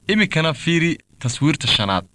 iminkana fiiri taswiirta shanaad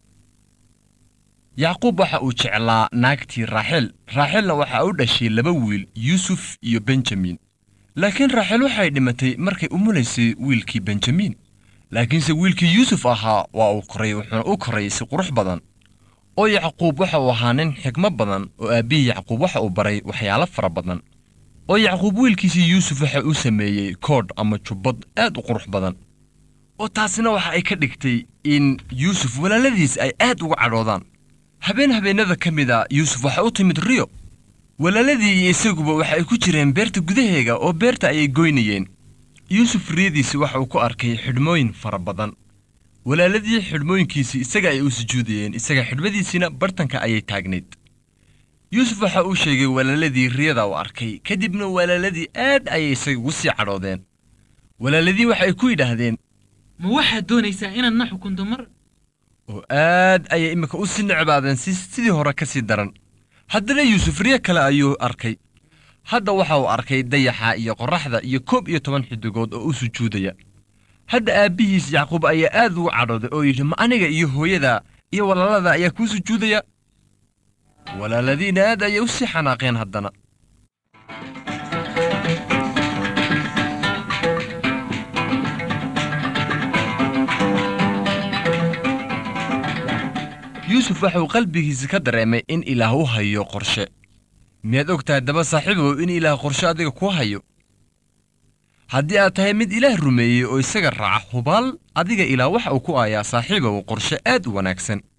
yacquub waxa uu jeclaa naagtii raaxel raaxelna waxa u dhashay laba wiil yuusuf iyo benjamin laakiin raaxel waxay dhimatay markay umulaysay wiilkii benjamin laakiinse wiilkii yuusuf ahaa waa uu koray wuxuuna u koray si qurux badan oo yacquub waxa uu ahaa nin xigmo badan oo aabbihii yacquub waxa uu baray waxyaalo fara badan oo yacquub wiilkiisii yuusuf waxa uu sameeyey koodh ama jubbad aad u qurux badan oo taasina waxa ay ka dhigtay in yuusuf walaaladiis ay aad uga cadhoodaan habeen habeennada ka mid a yuusuf waxa u timid riyo walaaladii iyo isaguba waxa ay ku jireen beerta gudaheega oo beerta ayay goynayeen yuusuf riyadiisi waxa uu ku arkay xidhmooyin fara badan walaaladii xidhmooyinkiisii isaga ay u sujuudayeen isaga xidhmadiisiina bartanka ayay taagnayd yuusuf waxa uu sheegay walaaladii riyada uu arkay kadibna walaaladii aad ayay isaga ugu sii cadhoodeen walaaladii waxay ku yidhaahdeen ma waxaad doonaysaa inaad na xukunto mar oo aad ayay iminka u sii necbaadeen si sidii hore ka sii daran haddana yuusuf riyo kale ayuu arkay hadda waxa uu arkay dayaxa iyo qorraxda iyo koob iyo toban xidigood oo u sujuudaya hadda aabbihiis yacquub ayaa aad ugu cadhooday oo yidhi ma aniga iyo hooyada iyo walaalada ayaa kuu sujuudaya walaaladiina aad ayay u sii xanaaqeen haddana yuusuf waxa uu qalbigiisa ka dareemay in ilaah u hayo qorshe miyaad og tahay daba saaxiibow in ilaah qorshe adiga kuu hayo haddii aad tahay mid ilaah rumeeyey oo isaga raaca hubaal adiga ilaah waxa uu ku aayaa saaxiibow qorshe aad u wanaagsan